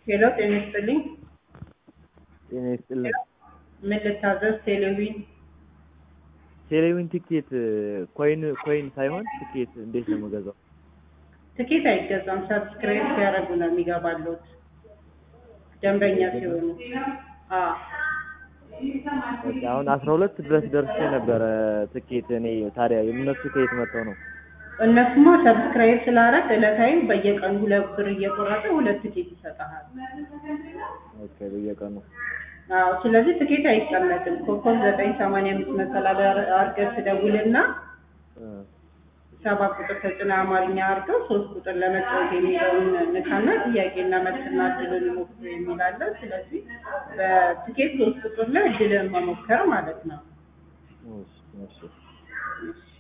ሄሎ ጤና ይስጥልኝ። ጤና ይስጥልኝ። ምን ልታዘዝ? ቴሌቪዥን ቴሌቪዥን ቲኬት ኮይን ኮይን ሳይሆን ቲኬት እንዴት ነው የምገዛው? ትኬት አይገዛም። ሰብስክራይብ ሲያደርጉ ነው የሚገባሉት ደንበኛ ሲሆኑ። አዎ በቃ አሁን አስራ ሁለት ድረስ ደርሼ ነበረ ትኬት እኔ ታዲያ የእነሱ ከየት መጥተው ነው? እነሱማ ሰብስክራይብ ስላደረግ ዕለታዊ በየቀኑ ሁለት ብር እየቆረጠ ሁለት ትኬት ይሰጠሃል። ኦኬ በየቀኑ አዎ ስለዚህ ትኬት አይቀመጥም። ኮከብ ዘጠኝ ሰማንያ አምስት መሰላል አድርገህ ትደውልና እ ሰባት ቁጥር ተጭና አማርኛ አድርገው ሶስት ቁጥር ለመጫወት የሚለውን ንካና ጥያቄና መልስና እድልን ሞክሩ የሚላለ። ስለዚህ በትኬት ሶስት ቁጥር ላይ እድልን መሞከር ማለት ነው። እሺ እሺ እሺ